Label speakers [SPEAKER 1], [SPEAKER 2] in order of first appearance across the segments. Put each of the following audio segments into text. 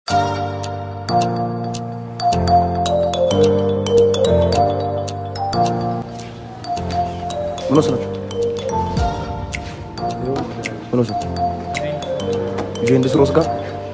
[SPEAKER 1] ምን ወሰናችሁ? ምን ወሰን ዩቬንቱስ ጋር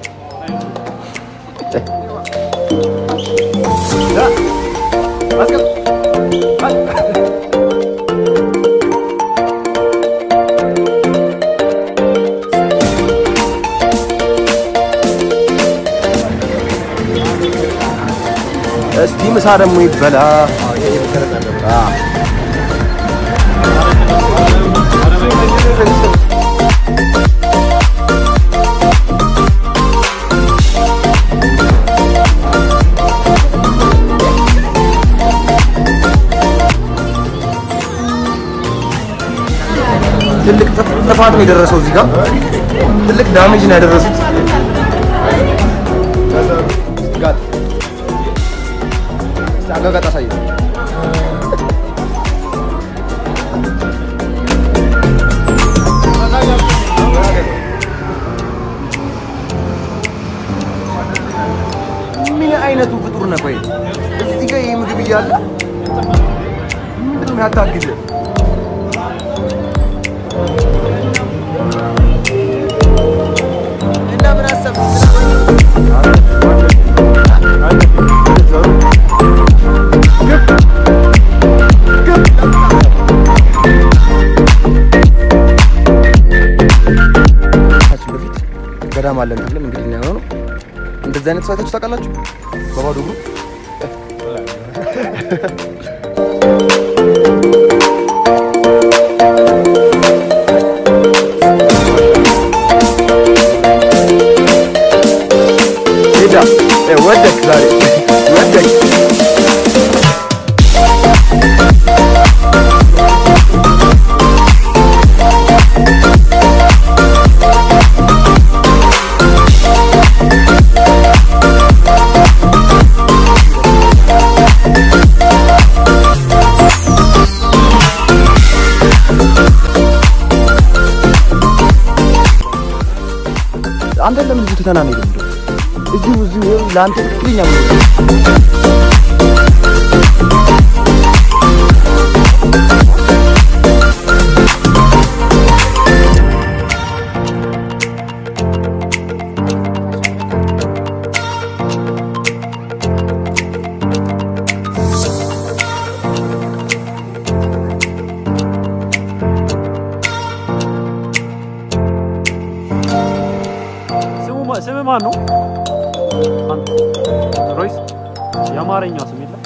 [SPEAKER 1] እስቲ ምሳ ደግሞ ይበላ። ትልቅ ጥፋት ነው የደረሰው እዚህ ጋር ትልቅ ዳሜጅ ነው ያደረሱት። ጋጥ አጋጋጥ አሳየ ምን አይነቱ ፍጡር ነው? ቆይ እዚህ ጋር ይህ ምግብ እያለ ምንድን ነው ያታግዝ? እና ምን አሰብክ? ከዚህ በፊት ገዳም አለን ተብለን እንግዲህ ነው ነው እንደዚህ አይነት ሰው አይታችሁ ታውቃላችሁ? በባዶ እግሩ ሄዳ ወደክ ዛሬ ወደክ አንተ ለምን እዚሁ ትተናን ሄድም እንደው እዚሁ እዚሁ ይኸው ለአንተ ትክክለኛ ነው።
[SPEAKER 2] ስሙ ማ- ስም ማን ነው? አንተ ሮይስ? የአማርኛ ስም የለም።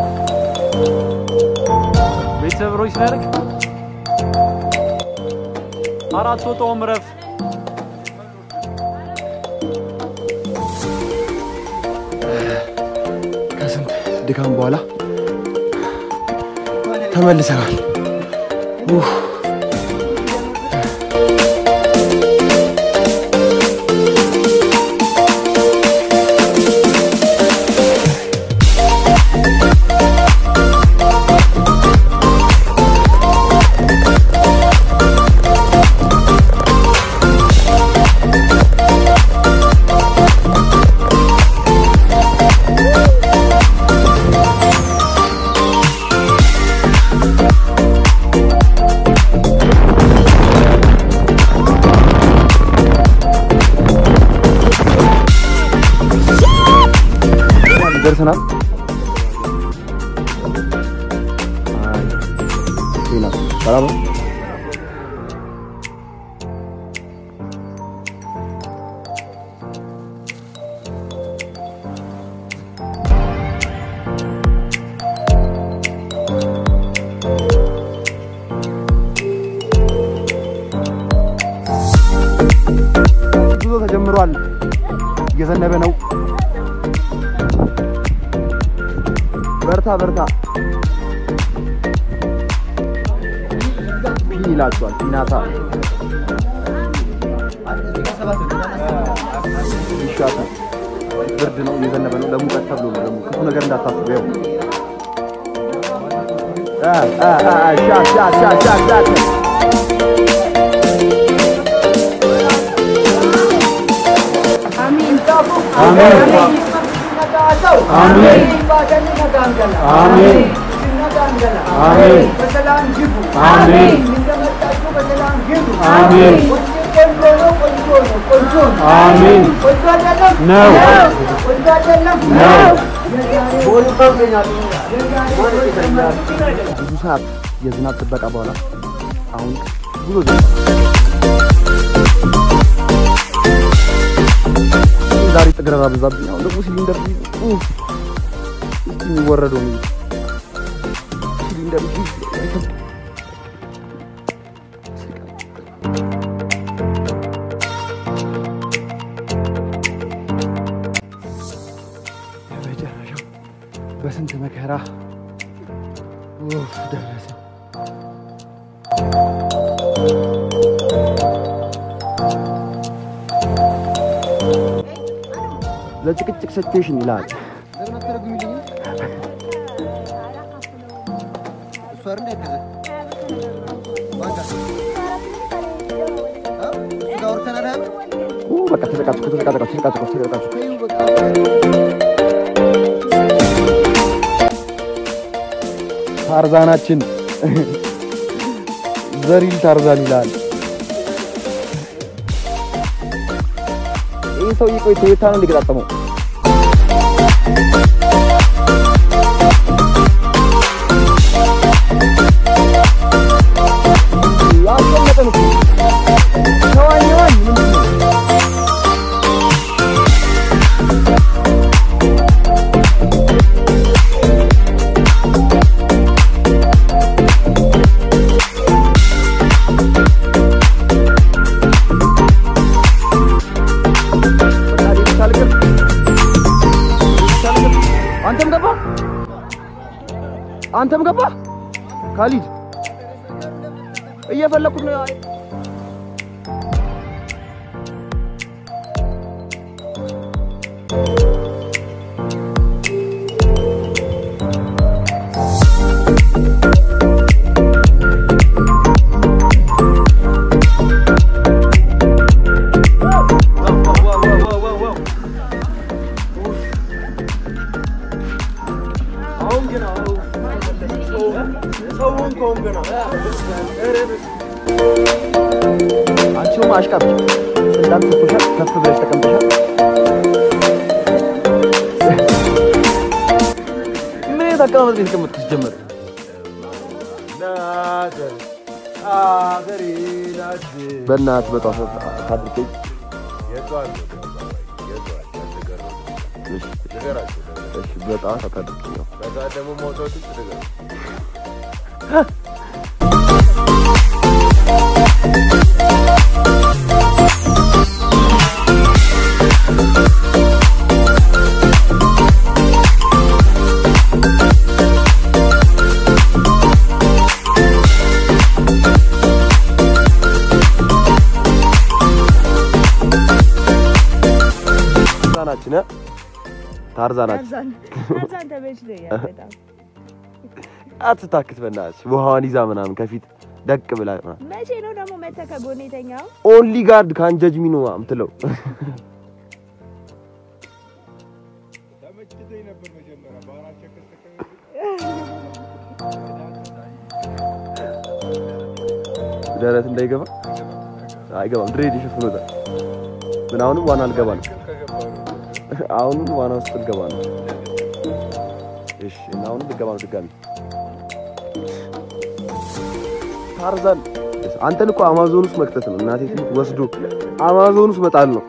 [SPEAKER 2] ቤተሰብ ሮይስ ነው ያደረግ አራት ወጣውም ረፍ
[SPEAKER 1] ከስንት ድካም በኋላ ተመልሰናል። ኡፍ። ደርሰናል። አይ ዜና ሰላም ነው? ጉዞ ተጀምሯል። እየዘነበ ነው። በርታ በርታ ፒ ይላቸዋል። ፒናታ ይሻታል። ብርድ ነው፣ እየዘነበ ነው። ለሙቀት ተብሎ ነው። ደግሞ ክፉ ነገር እንዳታስቡ። ያው አ አ አ ሻት ሻት ሻት ሻት ሻት
[SPEAKER 3] አሚን በሰላም ግቡ። እንደመጣችሁ በሰላም ግቡ። ቆንጆ ነው፣ ቆንጆ ነው፣ ቆንጆ ነው።
[SPEAKER 2] አሜን።
[SPEAKER 3] ቆንጆ አይደለም?
[SPEAKER 2] ነው።
[SPEAKER 3] ቆንጆ አይደለም?
[SPEAKER 2] ነው።
[SPEAKER 1] ብዙ ሰዓት የዝናብ ጥበቃ በኋላ አሁን ጉዞ ዛሬ ጥግረራ በዛብኝ። አሁን ደግሞ ሲሊንደር ቢይዝ ኡፍ፣ እስቲ የሚወረደው ነው ሲሊንደር ቢይዝ አይከብድም። በመጨረሻው በስንት መከራ ኡፍ ደረሰ። ለጭቅጭቅ ሲቹዌሽን ይላል።
[SPEAKER 4] ለምን አትተረጉሚልኝም? እሱ አይደል ያገዘ ማን ጋር? አ? እሱ ጋር አውርተናል አይደል?
[SPEAKER 1] ኡ በቃ ተጨቃጭቁ ተጨቃጭቁ ተጨቃጭቁ ተጨቃጭቁ።
[SPEAKER 4] ተይው በቃ።
[SPEAKER 1] ታርዛናችን ዘሪል ታርዛን ይላል። ይህ ሰውዬ ቆይ ቶዮታ ነው እንዲገጣጠመው ያስቀመጠን እኮ ተዋኝ ዋኝ ምንድን ነው? በቃ ሌሎች አልገብ ሌሎች አልገብ አንተም ገባ አንተም ገባ ካሊድ እየፈለኩት ነው። አይ አንቺው ማሽቃብ ስልጣን ሰጥቶሻል። ከፍ ብለሽ ተቀምጠሻል። ምን አይነት አቀማመጥ ነው የተቀመጥኩት? ሲጀመር በእናትህ በጧት ታድርገኝ። እሺ፣ እሺ፣ በጧት አታድርገኝ ነው ታርዛናችን እ? ታርዛናችን
[SPEAKER 5] ታርዛን ታርዛን ተመችቶኛል በጣም።
[SPEAKER 1] አትታክት በእናትሽ ውሃዋን ይዛ ምናምን ከፊት ደቅ ብላ ምናምን
[SPEAKER 5] መቼ ነው ደግሞ መተህ ከጎኔ የተኛው?
[SPEAKER 1] ኦንሊ ጋርድ ካንጀጅ ሚ ነው የምትለው ደረት እንዳይገባ አይገባም። ድሬድ ይሸፍኖታል። ምን አሁንም ዋና አልገባ ነው። አሁንም ዋና ውስጥ ልገባ ነው። እሺ እና አሁንም ልገባ ነው ድጋሚ ታርዛን አንተን እኮ አማዞን ውስጥ መክተት ነው። እናቴ ትሙት ወስዶ አማዞን ውስጥ መጣል ነው።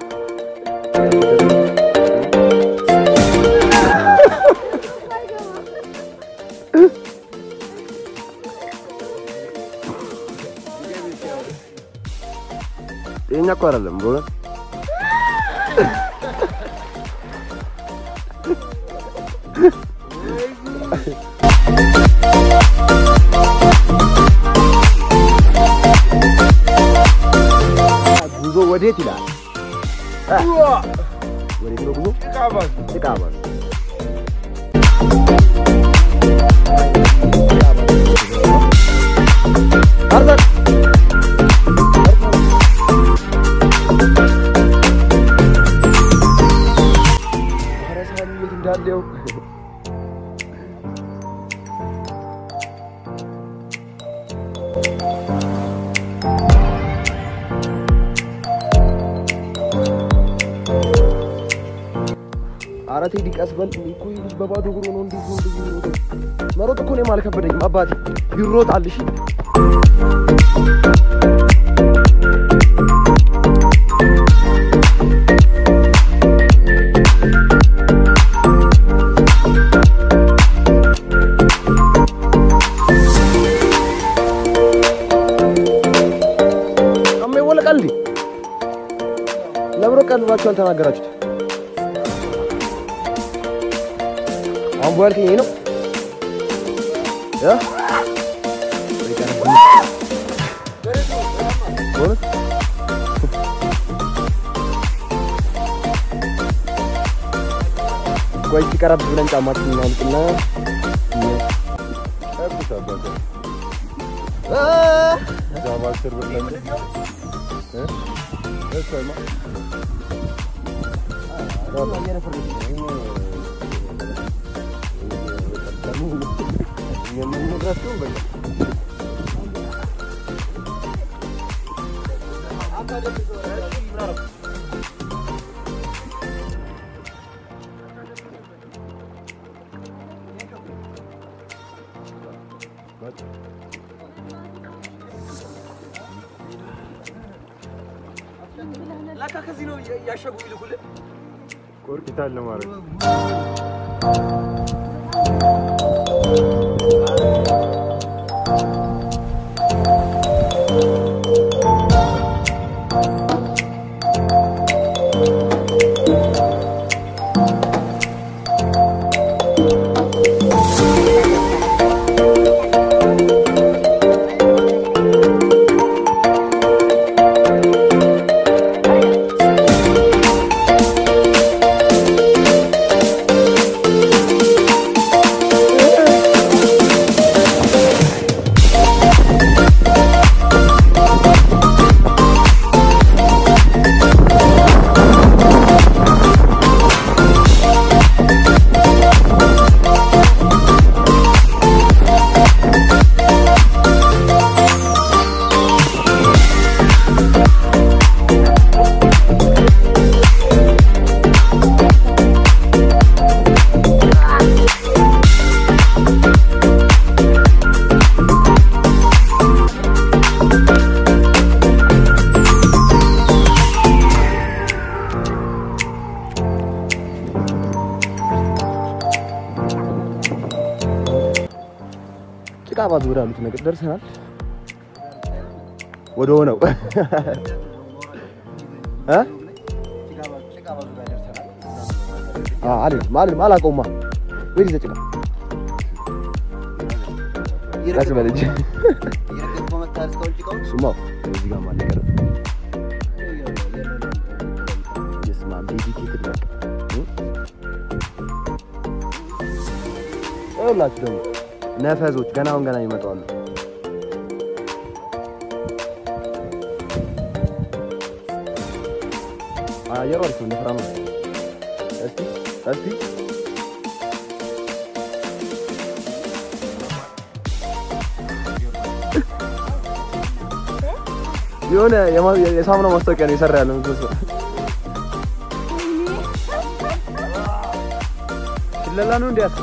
[SPEAKER 1] ጤነኛ እኮ አይደለም በእውነት ጉዞ ወዴት ይላል? እ? ወዴት ነው ጉዞ? ጭቃ ባስ ታርዛን ዳሌው ኧረ ቴዲ ቀስ በል እኮ ይህ ልጅ በባዶ እግሩ ነው እንዴት ነው እንደዚህ የሚሮጠው? መሮጥ እኮ እኔም አልከበደኝም አባቴ ይሮጣል እሺ አሜ ወለቃል እንዴ ለምሮ ቀን ብላችሁ አልተናገራችሁት አሁን በኋልከኝ ይሄ ነው እ በእውነት ቆይ እስኪ ቀረብ ብለን ጫማችንን እናውልቅና
[SPEAKER 2] ቆርቂታል ለማድረግ
[SPEAKER 1] ጭቃ ባዙ ወዳሉት ነገር ደርሰናል። ወደ ሆነው እ አ አልልም አልልም አላውቀውማ። ወይ ይዘህ ጭቃ ቀስ በል እንጂ እሱማ እዚህ ጋር ማለት ነው። የስማ ዴዲኬትድ በቃ እ? ይኸውላችሁ ደግሞ ነፈዞች ገና አሁን ገና ይመጣሉ። አየሩ አሪፍ ነው፣ ነፍራ ነው። እስቲ እስቲ የሆነ የማ- የሳሙና ማስታወቂያ ነው የሰራ ያለው ምስል
[SPEAKER 2] ስለላ ነው እንዲያስ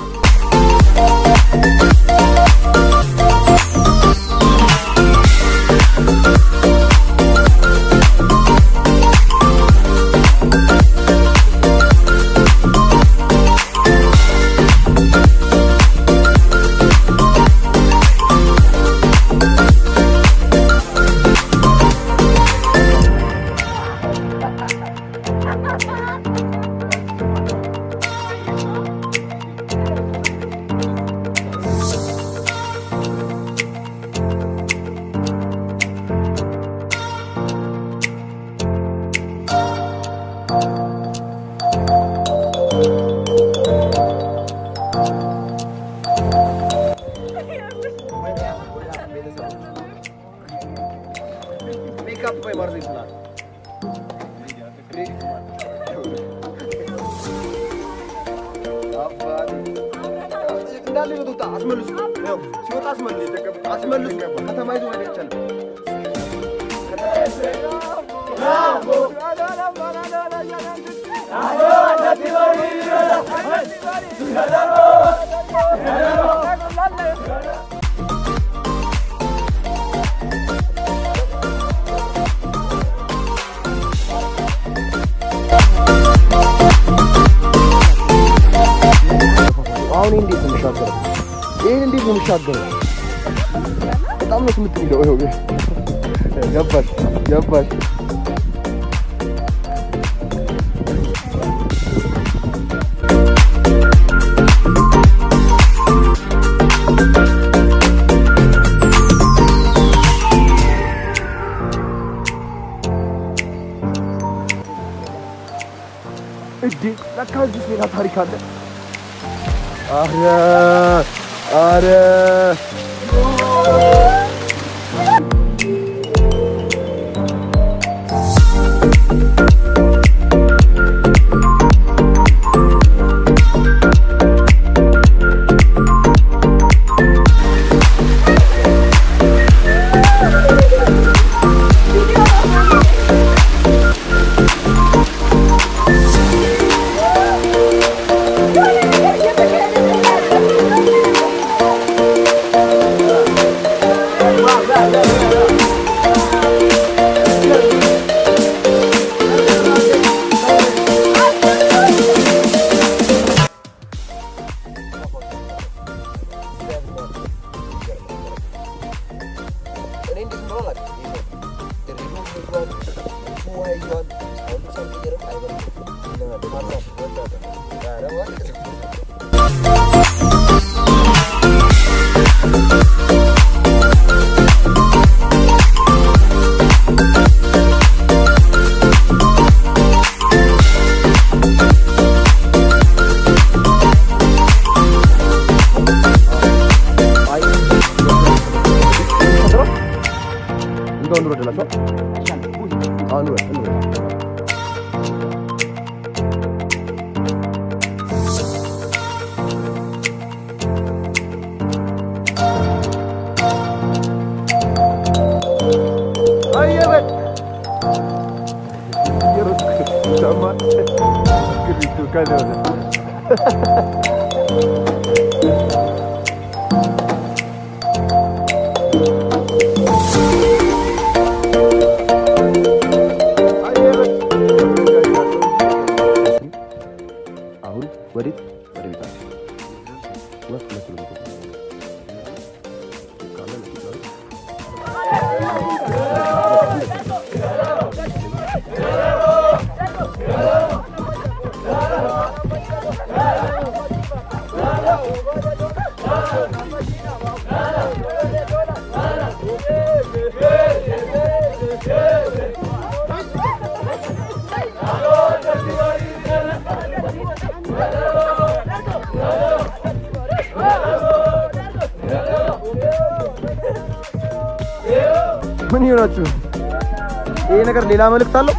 [SPEAKER 1] ሜካፕ ቆይ ማርዘ ይችላል እንዳለ ይወጡ አስመልሱ። ያው ሲወጣ አስመልሱ። አስመልሱ። ከተማ ይዞ መሄድ አይቻልም። አሁን ይሄ እንዴት ነው የሚሻገረው? ይሄን እንዴት ነው የሚሻገረው? በጣም ነው ስምት የሚለው። ይኸው ገባሽ ገባሽ። እዴ ለካ እዚህ ሌላ ታሪክ አለ። አረ አረ እንደው እንውረድላችኋል። አሁን እንውረድ እንውረድ። አየበል እየሮጥኩ ይሰማል። ግሪቱ ከዚያ ወዲያ አሁን ወዴት? ወደ ቤታችን ሁለት ሁለት ኪሎ ሜትር ካለ ለፊት ነው። ምን ይሆናችሁ? ይሄ ነገር ሌላ መልእክት አለው?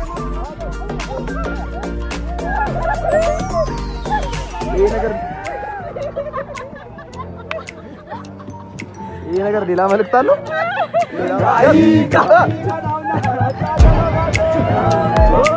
[SPEAKER 1] ይሄ ነገር ይሄ ነገር ሌላ መልእክት አለው? ሌላ